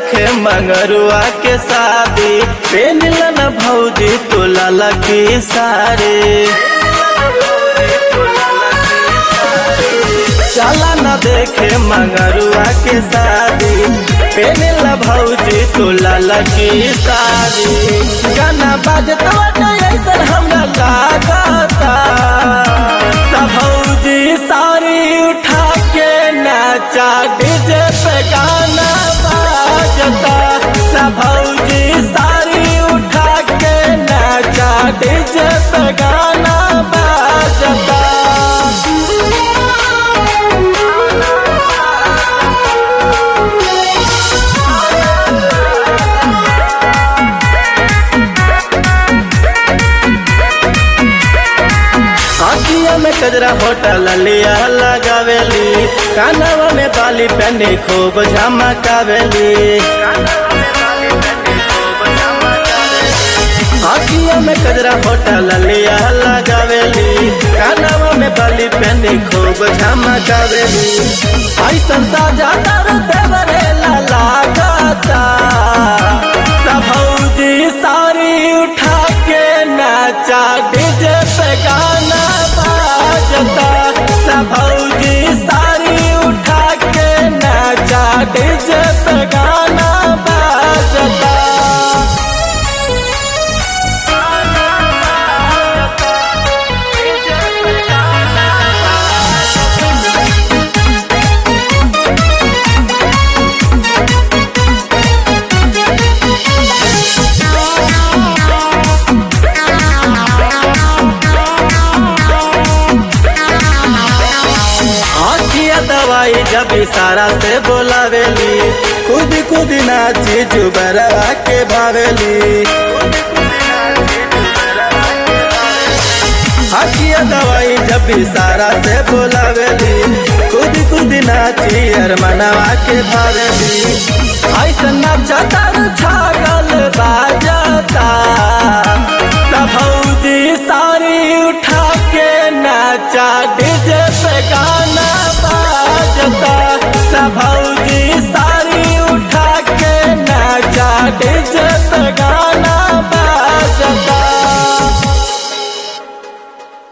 देखे मंगरुआ के शादी पेनिल न भौजी तो लाला की सारे चला न देखे मंगरुआ के शादी पेनिल न भौजी तो लाला की सारी गाना बाजत ऐसा हमरा लागता त भौजी सारी उठा के नाचा डीजे पे गाना बाजता त भौजी सारी उठा के नाचा डीजे पे गाना बाजता आँखिया में कजरा होटल लिया लगावेली कानवा में बाली पहने खूब झमकावेली आँखिया में कजरा होटल लिया लगावेली कानवा में बाली पहने खूब झमकावेली ऐसा साजा दर देवरे लागता भौजी सारी उठा के नाचा डीजे पे गाना बाजता भौजी सारी उठा के नाचा डीजे पे गाना बाजता आखिया दवाई जब इशारा से बोलावेली खुद खुद नाची जुबरवा के भावेली आखिया दवाई जब इशारा से बोलावेली खुद खुद नाची अरमनवा के भावेली ऐसा नचता छागल बाजता तब भौजी सारी उठा के नाचा डीजे पे गाना बाजता तब भौजी